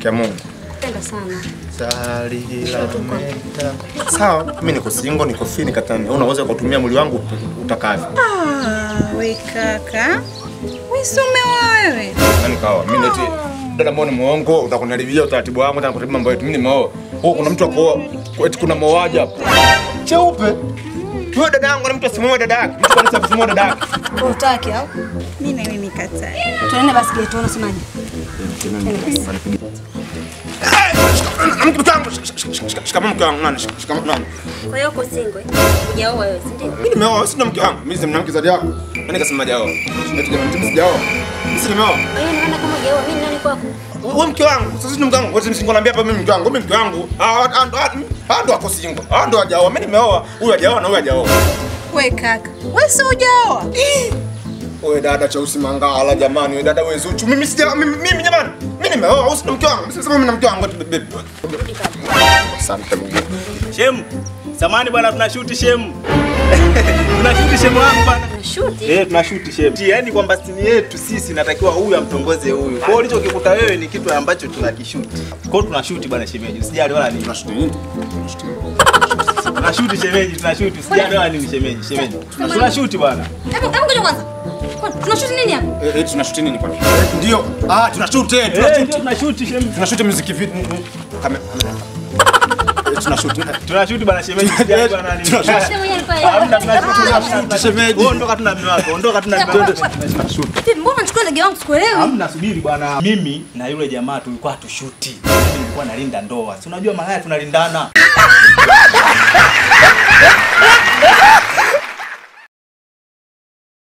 Kia Mungu. Penda sana. Salilamenta. Sawa, mimi niko single, niko free nikatani. Unaweza kutumia mwili wangu utakavyo. Ah, we kaka. We si umeoa wewe? Nani kawa? Mimi neti dada mbona muongo, utakunaribia utaratibu wangu, utakunaribia mambo yetu. Mimi nimeoa. Oh, kuna mtu akooa. Eti kuna moaji hapa. Cheupe. Wewe dada yangu na mtu asimuoe dada yake. Mtu kanisa asimuoe dada yake. Utaki au? Mimi na mimi nikatai. Tuende basi geto unasemaje? Mke wangu, shikamoo mke wangu, nani? Shikamoo nani? Kwa hiyo uko single? Hujaoa wewe, si ndio? Mimi nimeoa, sina mke wangu. Mimi sina mke zaidi yako. Nani kasema hajaoa? Eti jamani, mimi sijaoa. Mimi si nimeoa. Kwa hiyo naona kama hujaoa, mimi ni nani kwako? Wewe mke wangu, sasa ni mke wangu. Wewe msingo naambia hapa mimi mke wangu, mimi mke wangu. Ah, ah, ndo ah, ndo ako single. Ah, ndo hajaoa. Mimi nimeoa. Huyu hajaoa na huyu hajaoa. We kaka. We si hujaoa? Wewe dada Cheusi Mangala jamani, wewe dada wewe Zuchu. Mimi sija mimi mimi jamani. Mimi nimeoa, au sina mke wangu. Sasa mimi na mke wangu baby. Asante Mungu. Shemu. Samani bwana tunashuti shemu. tunashuti shemu wangu bwana. Unashuti? Eh, tunashuti shemu. Yaani kwamba stini yetu sisi natakiwa huyu amtongoze huyu. Kwa hiyo ulichokikuta wewe ni kitu ambacho tunakishuti. Kwa hiyo tunashuti bwana shemeji. Usijali wala nini. Tunashuti nini? Tunashuti shemeji, tunashuti. Usijali wala nini shemeji, shemeji. Tunashuti bwana. Hebu hebu ngoja kwanza. Kwa- Tunashuti nini hapa? Eh, eh, tunashuti nini kwani? Ndio. Ah, tunashuti, eh, Eh, tunashuti. ndio tunashuti shemeji. Tunashuti muziki vipi? Kama Eh, tunashuti. Tunashuti bwana shemeji. Usijali bwana nini. Tunashuti. Sema mwenyewe alikuwa Hamna yeye. tunashuti. tunashuti. Shemeji. Wewe ondoka tuna mume wako. Ondoka tuna mume wako. Tunashuti. Vipi, Mbona unachukua ndege wangu sikuelewi? Hamna, subiri bwana. Mimi na yule jamaa tulikuwa hatushuti. Mimi nilikuwa nalinda ndoa. Si unajua malaya tunalindana.